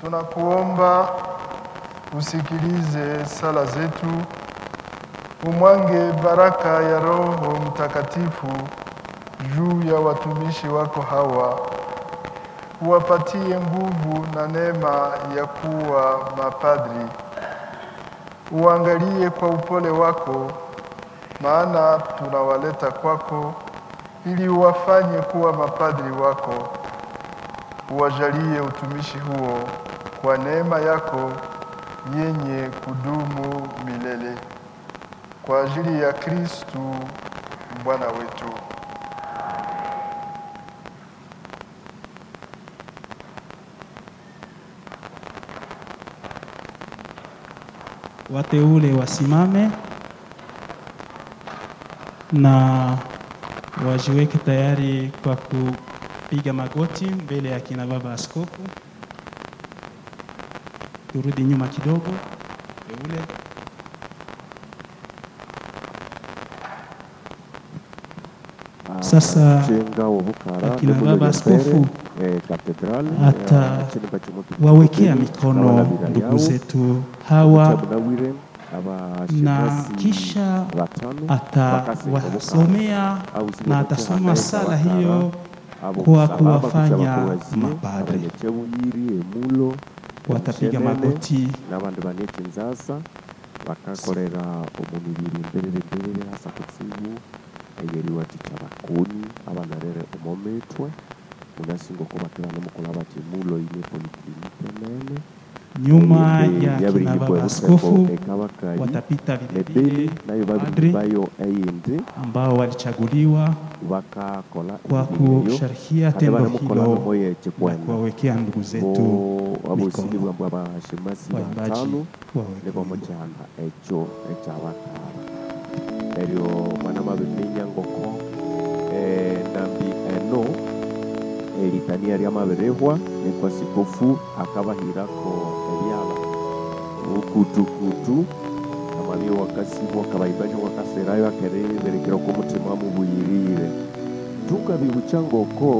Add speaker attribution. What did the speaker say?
Speaker 1: tunakuomba usikilize sala zetu, umwange baraka ya Roho Mtakatifu juu ya watumishi wako hawa, uwapatie nguvu na neema ya kuwa mapadri. Uangalie kwa upole wako, maana tunawaleta kwako ili uwafanye kuwa mapadri wako. Uwajalie utumishi huo kwa neema yako yenye kudumu milele, kwa ajili ya Kristu Bwana wetu.
Speaker 2: Wateule wasimame na wajiweke tayari kwa kupiga magoti mbele ya kina baba askofu. Turudi nyuma kidogo. Teule. Sasa
Speaker 3: Chenga obukara
Speaker 2: akina
Speaker 3: n'umulo
Speaker 2: baba
Speaker 3: ya
Speaker 2: askofu
Speaker 3: pere, eh, katedrali
Speaker 2: ata
Speaker 3: ya chini bachimutu
Speaker 2: wawekea
Speaker 3: kutubeni,
Speaker 2: mikono
Speaker 3: abalabira
Speaker 2: ndugu
Speaker 3: yawo,
Speaker 2: zetu hawa
Speaker 3: Chabunawire,
Speaker 2: na
Speaker 3: abashemasi
Speaker 2: kisha
Speaker 3: batano, bakase obukara,
Speaker 2: atawasomea
Speaker 3: au
Speaker 2: na
Speaker 3: ziboneke
Speaker 2: atasoma
Speaker 3: hanaye
Speaker 2: sala
Speaker 3: kabakara,
Speaker 2: hiyo
Speaker 3: abo
Speaker 2: kwa
Speaker 3: kusaba,
Speaker 2: kuwafanya
Speaker 3: bakuzaba kuwazie,
Speaker 2: mapadri.
Speaker 3: abanyachebuyiri emulo
Speaker 2: watapiga
Speaker 3: omushenene,
Speaker 2: magoti
Speaker 3: n'abandi baneka inzasa bakakorera omumibiri mberere mberere hasa kutsibu eyeriwathikya bakoni abanarere omomitwe munasinga okubatira nomukula bati mulo ine poliklinike nene
Speaker 2: nyuma
Speaker 3: Eyende
Speaker 2: ya
Speaker 3: yabiri
Speaker 2: kina
Speaker 3: nyimbo
Speaker 2: baba
Speaker 3: ebuseko
Speaker 2: askofu
Speaker 3: ekabakali
Speaker 2: watapita
Speaker 3: nebeni
Speaker 2: vilevile
Speaker 3: nayo
Speaker 2: padri
Speaker 3: babiribayo eyindi
Speaker 2: ambao walichaguliwa
Speaker 3: bakakola
Speaker 2: kwa
Speaker 3: emibiri eyo
Speaker 2: kusharikia
Speaker 3: kati
Speaker 2: tendo
Speaker 3: banamukola
Speaker 2: hilo
Speaker 3: nomo
Speaker 2: na
Speaker 3: yekikwenda
Speaker 2: kuwawekea ndugu zetu
Speaker 3: bo abosini
Speaker 2: mikono.
Speaker 3: bwambwe abashemasi
Speaker 2: waimbaji
Speaker 3: batano
Speaker 2: waweke
Speaker 3: nibo
Speaker 2: wimbo.
Speaker 3: mukyanda ekyo ekyabakara eryo mwana mabiminya ngoko eh, nambi eno eritania ryamabirihwa nikwa sikofu akabahirako ebyala ukutukutu amabyo wakasibwa kabaimbaji wakaserayo akereberekera ko mutima mubuyirire tukabibucha ngoko